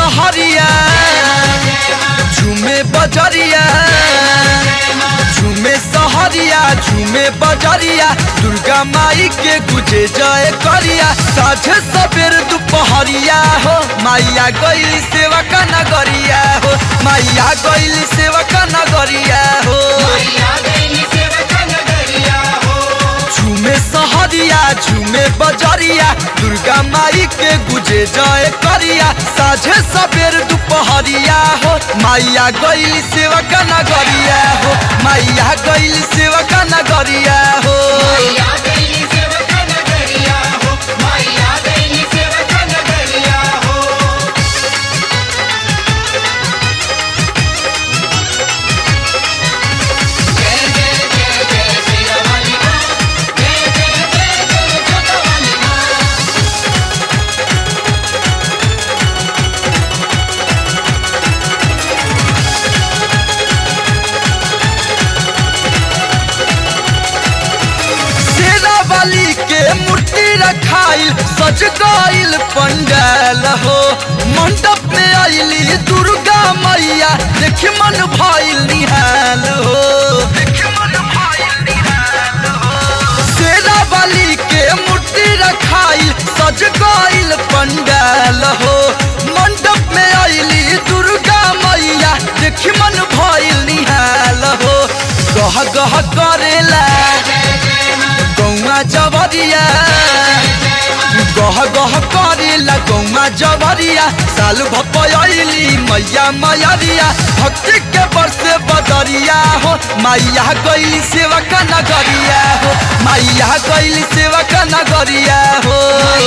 सहरिया झूमे बजरिया झूमे सहरिया झूमे बजरिया दुर्गा माई के गुजे जय करिया साझे सबेर दुपहरिया हो माइया गईल सेवा का नगरिया हो माइया गईल सेवा का नगरिया हो झूमे सहरिया झूमे बजरिया दुर्गा माई के गुजे जय करिया साझे सबेर दुपहरिया हो माइया गईल सेवा का नगरिया हो माइया गईल सेवा का नगरिया हो शेरा वाली के मूर्ति रखाइल सज गइल पंडाल हो मंडप में आइली दुर्गा मैया देख मन भइल निहाल हो शेरा वाली के मूर्ति रखाइल सज गइल पंडाल हो मंडप में आइली दुर्गा मैया देख मन भइल निहाल हो गह गह करेला गौमा जबरिया गह गह करेला गौमा जबरिया साल भपयली मैया मैरिया भक्ति के बरसे बदरिया हो मैया गैली सेवा का नगरिया हो मैया गैली सेवा का नगरिया हो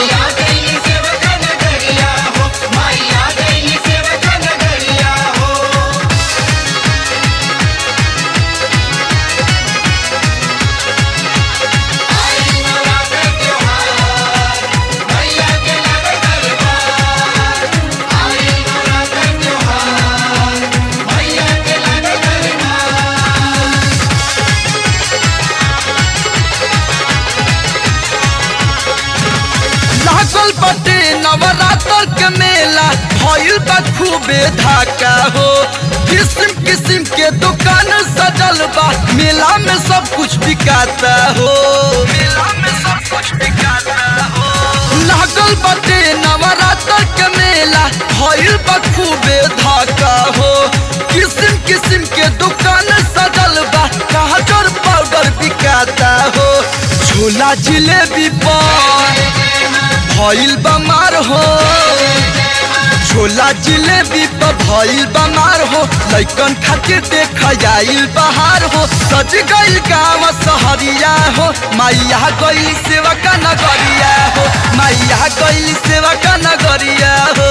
लागल बटे नवरात्र के मेला भइल बा खूबे धाका हो किस्म किस्म के दुकान सजल बा मेला में सब कुछ बिकाता हो मेला में सब कुछ बिकाता हो लागल बटे नवरात्र के मेला भइल बा खूबे धाका हो किस्म किस्म के दुकान सजल बा काजर पाउडर बिकाता हो छोला जिलेबी पर भइल बमार हो छोला जिलेबी पर भइल बमार हो लैकन खातिर देख आइल बहार हो सज गइल गाँव सहरिया हो मैया गइल सेवा का नगरिया हो मैया गइल सेवा का नगरिया हो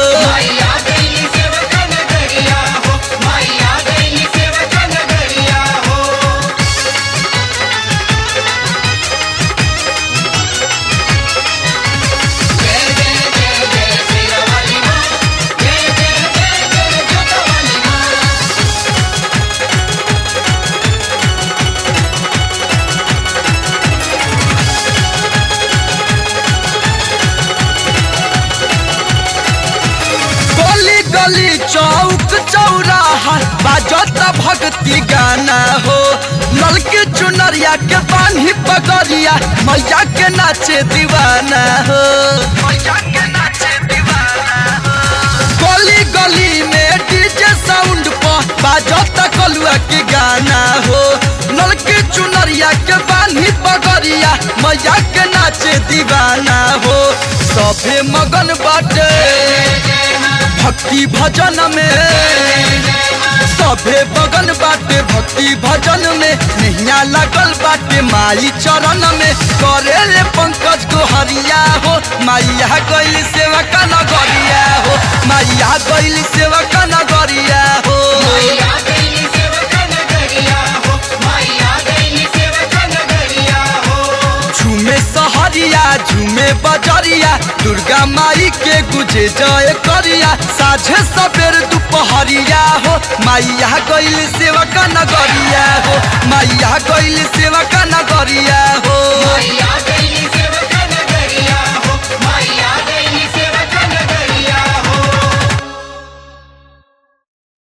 गली गली चौक चौराहा बाजत भक्ति गाना हो ललके चुनरिया के बान्ही पगरिया मैया के नाचे दीवाना हो मैया के नाचे दीवाना हो गली गली में डीजे साउंड पर बाजत कलुआ के गाना हो ललके चुनरिया के बान्ही पगरिया मैया के नाचे दीवाना हो सभे मगन बाटे भक्ति भजन में सभे बगन बाटे भक्ति भजन में नैया लगल बाटे माई चरण में करे ले पंकज को हरिया हो माइया गैल सेवा का नगरिया हो माइया गैल सेवा का नगरिया हो झूमे सहरिया झूमे बजरिया दुर्गा माई के गुजे जय करिया साझे सबेर दुपहरिया हो माइया गैल सेवा का नगरिया हो माइया गैल सेवा का नगरिया हो